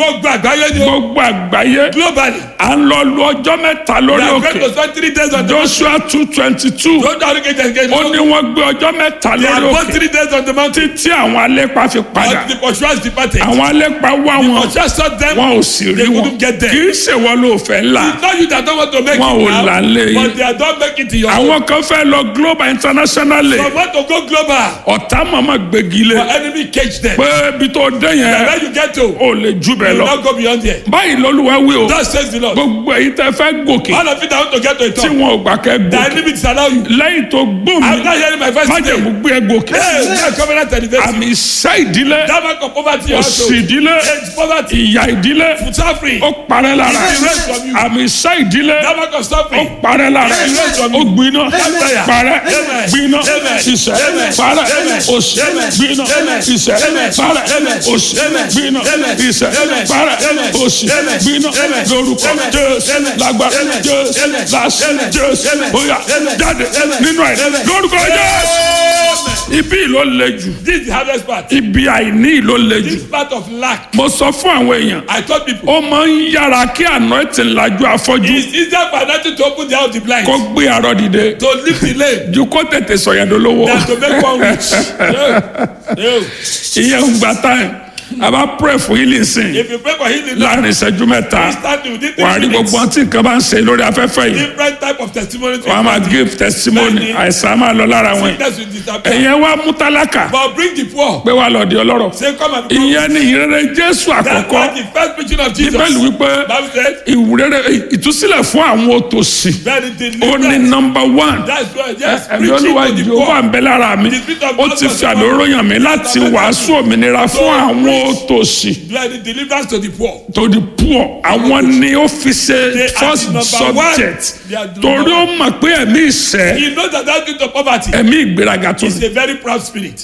gbogbo àgbáyé ni o gbogbo àgbáyé globally à ń lọ lu ọjọ́ mẹ́ta we lórí are going to òkè spend three days on the mountain joshua two twenty two tó dárí kejì kejì ó ní wọ́n gbé ọjọ́ mẹ́ta they are lórí both òkè three days on the mountain tí àwọn alépa fi padà but the pursuers departed àwọn alépa wá wọn pursuers saw them wọn ò sì rí they wọn couldn't get there. kì í ṣèwọ ló fẹ́ là it's not you that don't want to make Wọn ò it là ń lé now yín. but they are don make it to your own àwọn kan fẹ́ lọ global internationally some want to go global ọ̀tá màmá gbégi lé your enemy cage them pé ibi tó dé and yẹn when you get to ò lè jù bẹ́ẹ̀ you lọ no go beyond there báyìí lọ́lúwa wí o that says the lord gbogbo èyí tẹ́ fẹ́ gòkè all of you that want to get to a tí top wọn ò gbà kẹ́ the gòkè enemy disallow you lẹ́yìn tó gbóhùn after hearing my voice today májèmú gbé ẹ gòkè hey that covenant elevate àmì you ìṣẹ́ ìdílé that mark of poverty you have òṣì to ìdílé age poverty ìyà ìdílé suffering ó parẹ́ lára It is raised from you. àmì ìṣẹ́ ìdílé that mark of ó suffering parẹ́ lára It is raised from ó you. gbiná Fire. parẹ́ Amen. gbiná Amen. ìṣẹ́ Amen. parẹ́ Amen. òṣì Amen. gbiná Amen. ìṣẹ́ Amen. parẹ́ Amen. òṣì Amen. gbiná Amen. ìṣẹ́ Amen. parẹ́ Amen. òṣì Amen. gbiná Amen. lórúkọ Amen. jésù Amen. lágbára Amen. jésù Amen. láṣẹ Amen. jésù Amen. bóyá Amen. jáde Amen. nínú ẹ̀ Amen. lórúkọ jésù Amen. ibi ló le jù this is the hardest part ibi àìní ló le jù this part of lack mo sọ fún àwọn èèyàn I told people ó máa ń yára kí àná ètè ńlájú afọ́jú it's easier for nothing to open the eye of the blind kó gbé arọ dìde to lift the lame ju kó tètè sọ̀yàn dolówó than to make one rich no no ìyẹn ń gba time a bá pray fún healing sin if you pray for healing now láàrin ìṣẹ́jú mẹ́ta instantly within wàá three rí minutes gbogbo ọtí nǹkan bá ń ṣe lórí afẹ́fẹ́ yìí different type of testimony to wọ́n á máa give testimony Bẹ́ẹ̀ni. àìsàn á máa lọ lára wọn sickness will disappear ẹ̀yẹn wá mú tálákà but bring the poor pé wàá lọ di ọlọ́rọ̀ say come and become ìyẹn ni ìrere jésù that's àkọ́kọ́ why the first preaching of Jesus bíbélì wípé Bible said ìwúrere ìtúsílẹ̀ fún àwọn òtòṣì very ó ní deliverance number one that's why yes ẹ̀mí preaching olúwa to the jehova poor ń bẹ lára mi The spirit of ó God ti was fi upon àlóró me. yàn mí láti wàásù òmìnira fún àwọn òtòṣì very deliverance to the poor to the poor àwọn ni ó fi ṣe They are first the number one. subject They are the torí number ó mọ̀ pé ẹ̀mí ìṣẹ́ he knows that that spirit of poverty ẹ̀mí ìgbéraga tó is ní a very proud spirit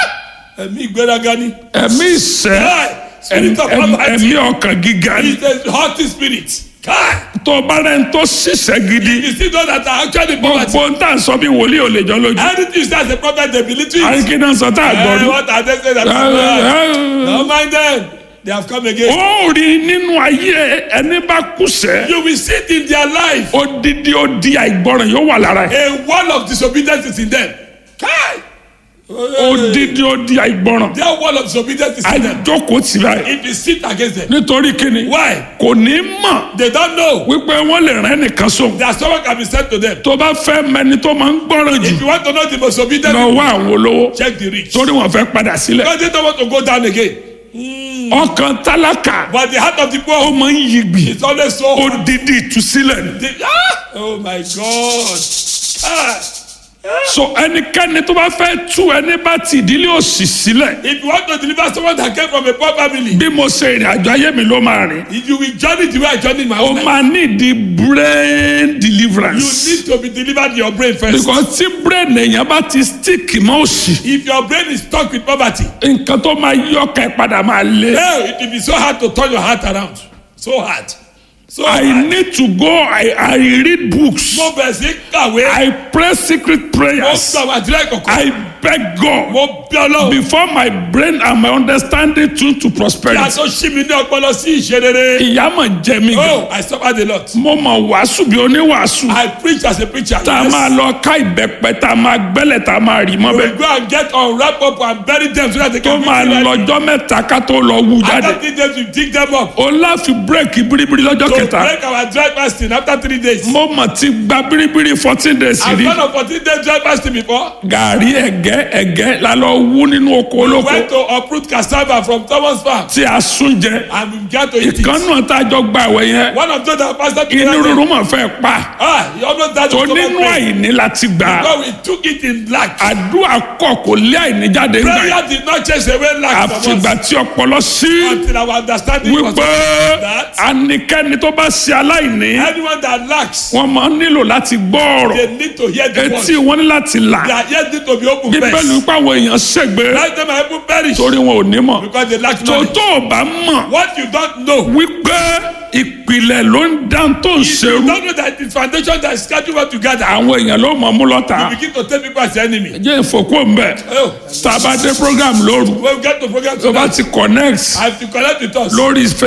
ẹ̀mí ìgbéraga ni ẹ̀mí ìṣẹ́ Kai, spirit of ẹ̀mí- poverty ẹ̀mí ọkàn gíga ni is a haughty spirit Kai, tó o bá rẹ̀ ń tó ṣiṣẹ́ gidi you see those that are actually poverty gbogbo ń tà ń sọ bí wòlíì ò lè jọ lójú anything you say as a prophet they believe to it àríkínà sọ tá a Eh, gbọ́dún. what are they saying that no mind them they have come again ó rí nínú ayé ẹni bá kùsẹ́ you will see it in their life odidi odi àìgbọràn yóò wà lára ẹ̀ a wall of disobedience is in them Kai, odidi odi àìgbọràn their wall of disobedience is in them àjókòó tì báyìí if you sit against them nítorí kíni why kò ní mọ̀ they don't know wípé wọ́n lè rán ẹnìkan sóhun that someone can be sent to them tó bá fẹ́ mẹni tó máa ń gbọ́ràn jù if you want to know the most obedient lọ wá àwọn olówó check the rich torí wọ́n fẹ́ padà sílẹ̀ because they don't want to go down again ọkàn tálákà but the heart of the ó poor máa ń yigbì is always so hard. odidi ìtúsílẹ̀ ni The- ah! oh my god ah! so ẹnikẹ́ni tó bá fẹ́ tú ẹni bá ti ìdílé òsì sílẹ̀ if you want to deliver someone that came from a poor family bí mo ṣe ìrìn àjò ayé mi ló máa rìn if you will journey the way I journey my o own life máa ní di brain you deliverance need to be delivered in your brain first because tí brain èèyàn bá ti stick mọ́ òsì if your brain is stuck with poverty nǹkan tó máa yí ọkàn ẹ̀ padà máa le. hell it will be so hard to turn your heart around so hard so I hard need to go I, I read books mo bẹ̀rẹ̀ sí kàwé I pray secret mo prayers sọ àwọn àdúrà ìkọ̀kọ̀ I beg God mo bí ọlọ́run before my brain and my understanding tune to kí a prosperity. tó ṣí mi ní ọpọlọ sí ìṣerere ìyá mà jẹ mí gan oh I suffered a lot mo mọ̀ wàásù bí oníwàásù I preach as a preacher tá a yes. máa lọ ká ìbẹ́pẹ tá a máa gbẹ́lẹ̀ tá a máa rì mọ́ we bẹ́ẹ̀ go and get unwrap up and bury them so that they tó can be máa ready. lọ́jọ́ mẹ́ta ká tó lọ wú jáde. after three days we dig them up o láfi bírèkì biribiri lọ́jọ́ to kẹta break our dry fasting after three days mo mọ̀ ti gba biribiri fourteen days I've rí done a fourteen day dry fasting before gàrí ẹ̀gẹ́ ẹ̀gẹ́ la lọ wú nínú oko olóko went to uproot cassava from Thomas farm tí a sún jẹ and we began to eat ìkan it náà tá a jọ gba àwẹ̀ yẹn one of those that pastor inú together rúru mọ̀ fẹ́ pa ah he almost died tó of stomach nínú pain àìní láti gbà because we took it in lack àdúrà kọ̀ kò lé àìní jáde ńgbà yẹn prayer did not chase away lack from àfìgbà us tí ọpọlọ sí until our understanding was wípé that ànikẹ́ni tó bá ṣe aláìní anyone that lacks wọ́n máa ń nílò láti gbọ́ ọ̀rọ̀ they need to hear the etí word wọn ní láti là their ears need to be open bíbélì first wípé àwọn èèyàn ṣègbè let them even perish torí wọn ò ní mọ̀ because they lack tó knowledge tó o bá mọ̀ what you don't know wípé ìpìlẹ̀ ló ń dán tó ń you ṣerú don't know that the foundation that is scheduled what you gather àwọn èèyàn ló mọ̀ mú lọ́ta you begin to take people as your enemy jẹ́ ìfòkó ń bẹ̀ oh tá a bá dé program lóru when we get to program tó bá tonight ti connect I have to connect with us lórí